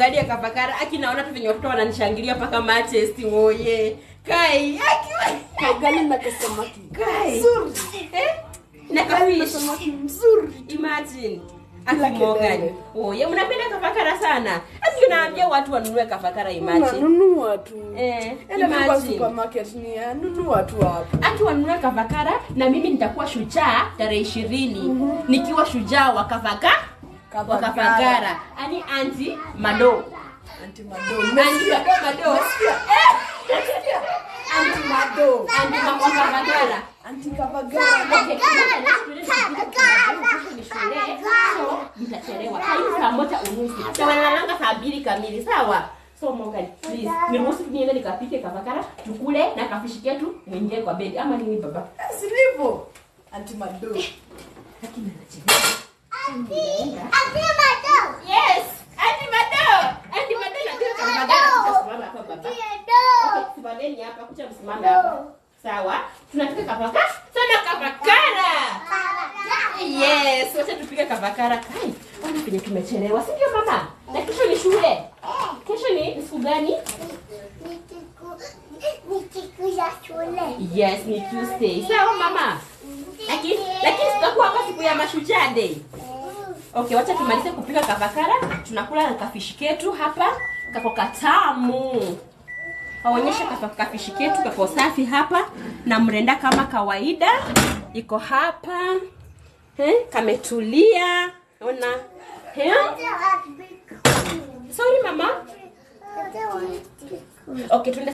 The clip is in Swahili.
mwangalie kafakara aki naona tu venye watoto wananishangilia mpaka Manchester oye kai aki Kagani na kasamaki. kai Nzuri. eh na Kagani na kafish samaki mzuri. imagine Bila aki Morgan kelele. oye mnapenda kafakara sana aki naambia watu wanunue kafakara imagine Unanunua tu. eh Enda tu kwa imagine supermarket ni ya nunua tu hapo. ati wanunue kavakara na mimi nitakuwa shujaa tarehe ishirini nikiwa shujaa wa kavaka wa Kavakara. kavakara ani anti mado Anti Mado. anti mado mado Anti Mado. anti ma- wa kavakara Anti Kavagara. Okay, kumbuka next shule ni kesho ni shule, so mtachelewa. Hii saa moja unusu. Sawa nalanga saa mbili kamili, sawa? So Morgan, please, niruhusu niende nikapike kavakara, tukule na kafishi ketu mwingie kwa bedi ama nini baba? Eh, si ndivyo? Anti Mado. Lakini anachelewa. Yes, Auntie Mado. Auntie Mado najua kavakara tutasimama hapa baba. Okay, simameni hapa, kucha msimame hapa. Sawa? Tunapika kavakara. Sana kavakara. Yes, wacha tupike kavakara. Kai, ona penye tumechelewa, si ndio mama? Na kesho ni shule. Kesho ni ni siku gani? Yes, ni Tuesday. Sawa mama? Lakini lakini tutakuwa hapa siku ya mashujaa day. Okay, wacha tumalize kupika kavakara. Tunakula na kafishi ketu hapa. Kako katamu. Waonyesha kafa- kafishi ketu kako safi hapa na mrenda kama kawaida iko hapa. Eh, kametulia. Ona. Eh? Sorry mama. Okay, tuende